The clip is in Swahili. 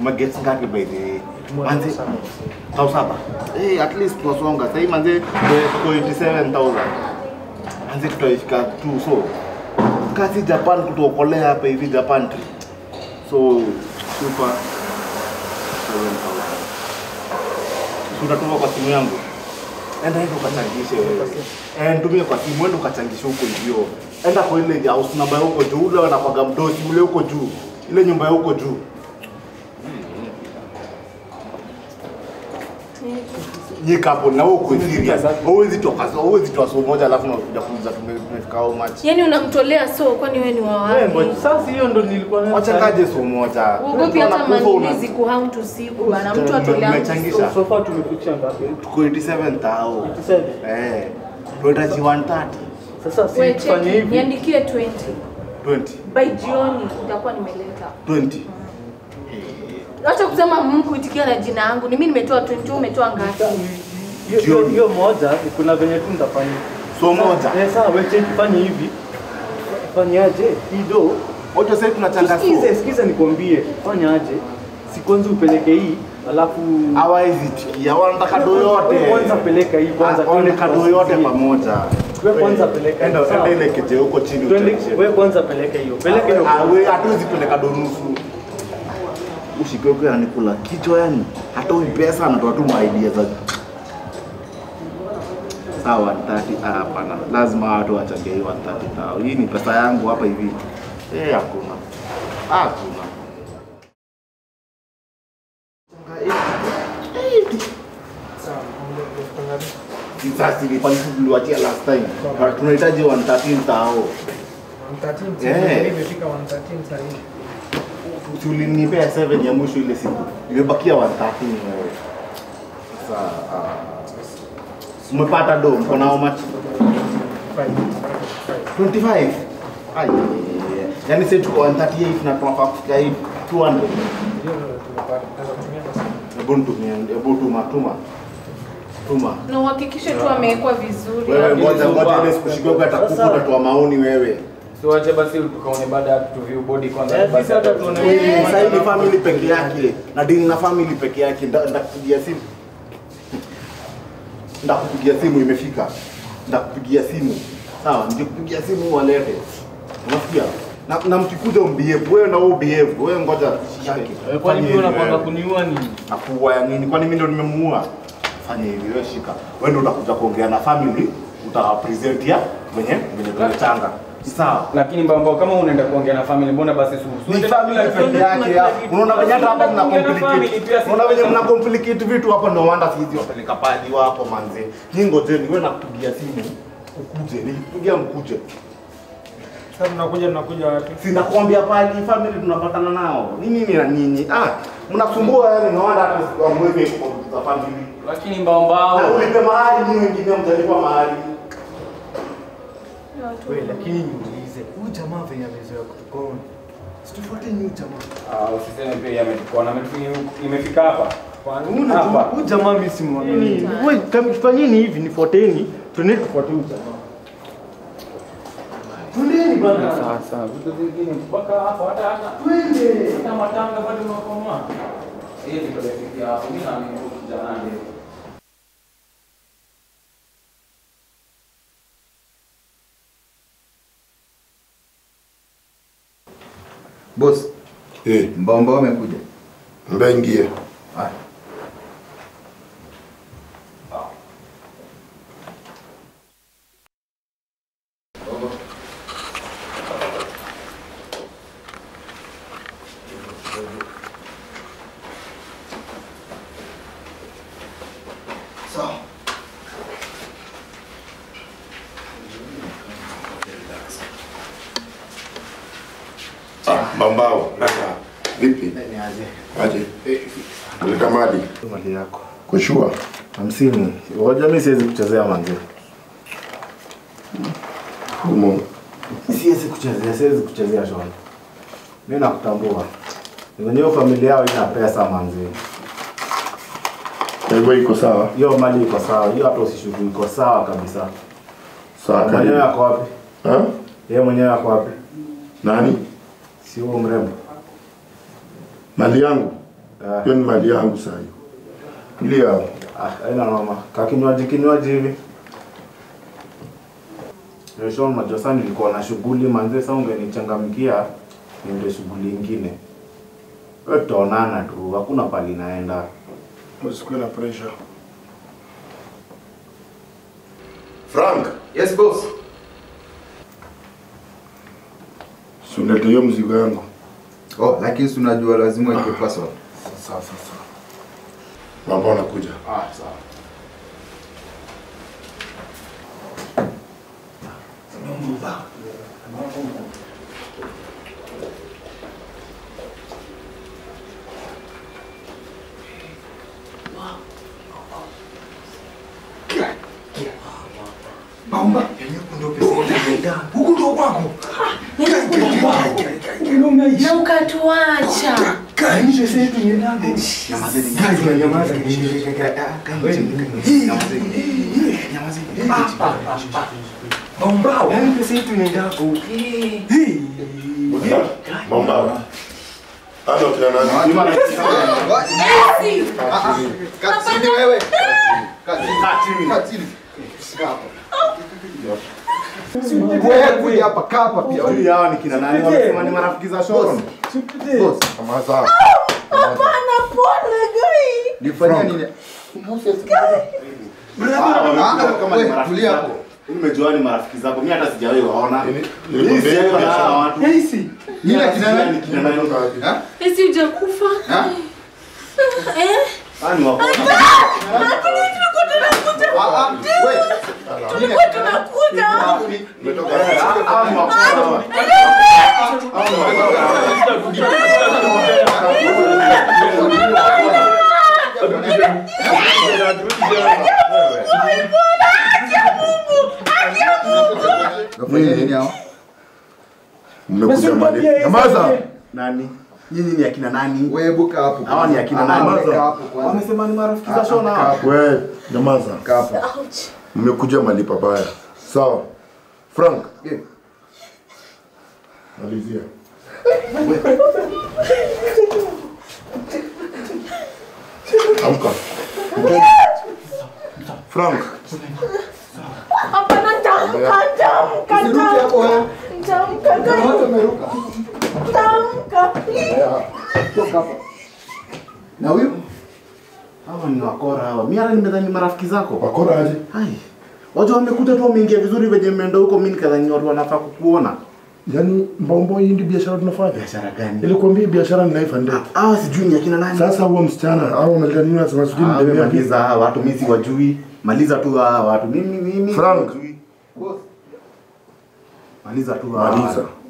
umeget ngapi by the way manzi tau saba eh at least tunasonga sasa hivi manzi tuko 87000 manzi tutaifika tu so kasi Japan kutuokolea hapa hivi Japan trip so super 7000 tunatuma kwa simu yangu enda hivi ukachangishe wewe eh nitumie kwa simu enda ukachangishe huko hivyo enda kwa ile house number ya huko juu ule wanakwaga mdosi ule huko juu ile nyumba ya huko juu nyika hapo na wewe uko serious huwezi toka huwezi toa so moja alafu unakuja kuuliza tume- tumefika how much Yaani unamtolea so kwani wewe ni wa Wewe wapi? ngoja, Sasa hiyo ndo nilikuwa na wachangaje so moja Uogopi hata manilizi kuhaunt usiku bana, mtu atolea mtu Mmechangisha? so. so far tumefikisha ngapi? tuko 87 tao 87. eh tunahitaji 130 Sasa si Wewe tufanye cheki, hivi. niandikie 20. 20 By jioni nitakuwa nimeleta. 20 Acha kusema Mungu kuitikia na jina yangu. Ni mimi nimetoa 20, wewe umetoa ngapi? Hiyo- hiyo- Hiyo moja kuna venye tu nitafanya. so moja Eh, sawa wewe cheki fanye hivi. Fanyaje? Ido. moja sasa tunachanga so Sikize, sikize nikwambie. Fanyaje? Si kwanza upeleke hii, alafu hawawezi tikia wanataka do yote Wewe Kwanza peleka hii kwanza. Waone kado yote tusikie. pamoja Wewe kwanza peleka. enda Sawa. enda ile keje huko chini Twende, utaishe. wewe kwanza peleka hiyo. Peleka hiyo. Ah, we hatuwezi peleka do nusu ushikoko yanikula kichwa yani hatoi pesa anatoa tu maidia za sawa 130 ah, hapana lazima watu wachange hii 130 tao hii ni pesa yangu hapa hivi eh hakuna hakuna sasa ilikuwa tuliwatia last time Na tunahitaji 113 tao 113 Eh. imefika 113 sasa hivi. Si ulinipea 7 ya mwisho ile siku imebakia 113 wewe sasa ah, umepata do mko na how much Five. Five. 25 Ai, yani sasa tuko 138 na tunafaa kufika hii 200 Ndio tumepata. Tunaweza kutumia basi. hebu nitumie hebu tuma tuma tuma Na uhakikishe tu amewekwa vizuri. wewe hapo. ngoja ngoja ile sikushikoga atakufa Sasa- utatoa maoni wewe Tuache basi tukaone baada ya tuview body kwanza. Eh, basi sisi hata hata tuone tuone. wewe. Sasa hii ni family peke yake na dini na family peke yake Nda- ndakupigia simu ndakupigia simu imefika ndakupigia simu sawa nikikupigia simu walete unasikia na, na mkikuja umbehave wewe na wewe behave wewe ngoja shike Eh, Kwani Fanya wewe hivi unapanga wewe. kuniua nini? nakuua ya nini kwani mimi ndo nimemuua fanya hivi wewe shika wewe ndo utakuja kuongea na family utawapresent ya venye venye tumechanga sawa Lakini mbamba kama unaenda kuongea na family mbona basi suhusu? ni family peke yake ya. Unaona venye hata hapa mna complicate. Unaona venye mna complicate vitu hapa ndio wanda sizi wapeleka padi wapo manze. Nyinyi ngojeni wewe nakupigia simu ukuje. Nilipigia mkuje. Sasa tunakuja tunakuja wapi? Si nakwambia padi family tunapatana nao. Ni nini na nyinyi? Ah, mnasumbua yani na wanda hata sikwamweke kwa family. Lakini mbamba Na ulipe mahali nyinyi wengine mtalipa mahali. Wewe lakini niulize, huyu jamaa venye amezoea kutukona. Situfuate huyu jamaa. Ah, usiseme pia yeye ametukona. Ametufi- imefika hapa. Kwani huyu jamaa, huyu jamaa mimi simwamini. Wewe kama fanyeni hivi nifuateni, twende tufuate huyu jamaa. Twendeni bana. Sasa vitu vingine mpaka hapo hata hata Twende. hata matanga bado unakomaa. Hiyo ndio tulifikia hapo. Mimi na mimi kijana ndio. Boss, Eh, mbao mbao amekuja. mbaya ingie. Haya. Sawa. Ah, mbambao. Vipi? Ni aje? Aje. Uleta mali. Mali yako. Kushua. Hamsini. Ngoja mimi siwezi kuchezea manze. Humo. Siwezi kuchezea, siwezi kuchezea shona. Mimi nakutambua. Wenyewe familia yao ina pesa manze. Kwa hivyo iko sawa. Hiyo mali iko sawa, hiyo hata usishuku iko sawa kabisa. Sawa Mwenyewe karibu. ako wapi? Ha? Yeye mwenyewe ako wapi? Nani? Si huo mrembo. Mali yangu. Ah. Hiyo ni mali yangu sasa. Ile hapo. Ah, haina noma. Ka kinywaji kinywaji hivi. Resho unajua sasa nilikuwa na shughuli manze, sasa ungenichangamkia niende shughuli ingine. Wewe tutaonana tu, hakuna pali naenda. Usikuwe na pressure. Frank, Yes boss. si unaleta hiyo mzigo yangu. Oh, lakini si unajua lazima ike password. Sasa sasa. Mambo anakuja. Ah, sawa. Na ukatuacha. Mambo. Ana kina nani? Esi! Katini wewe. Katini. Katini. Wewe kuja hapa kaa hapa pia. Huyu hawa ni kina nani? Wamesema ni marafiki za Sharon. Boss, Kamaza. Hapana, pole gai. nifanyia nini? Ah, wamekuja kama ni wewe, marafiki tulia zako. hapo. Nimejua ni marafiki zako. Mimi hata sijawahi waona. Nini? Mimi Nilikwambia sijawahi waona biashara. hawa watu. Nini akina nani? Ni kina nani? Ha? Esi hujakufa. Ha? Eh? Ah, ni wako. Lakini tulikuwa tunakuja. Ah, ah, wewe. Tulikuwa tunakuja. Umetoka. Ah, ni wako hawa. Nafanya nini hao? Mmekuja mali. Kamaza. Nani? Nyinyi ni akina nani? Wewe buka hapo. Hawa ni akina Ah, nani? kaa hapo kwanza. Wamesema ni marafiki za Sharon hawa. We, nyamaza. Kaa hapo. Ouch. Mmekuja mali pabaya. Sawa. Frank, Yeah. malizia. Amka. Frank, Hapana, tamka, tamka, Usiruke hapo wewe. tamka, Kuna gai. watu wameruka. Tamka. Toka hapa. Na huyu? Hawa ni wakora hawa. Mimi hata nimedhani ni marafiki zako. wakora aje? Hai. Watu wamekuja tu wameingia vizuri venye mmeenda huko, mimi nikadhani watu wanafaa kukuona. Yaani mbombo hii ndio biashara tunafanya. Biashara gani? Nilikwambia hii biashara ni life and death. Hawa sijui ni akina nani. Sasa huo msichana au umeleta nini unasema sijui Ah, wewe mdemia vipi? maliza hawa watu, mimi siwajui. Maliza tu hawa watu. Mimi mimi Frank. siwajui. Boss. Maliza tu hawa. Maliza. watu.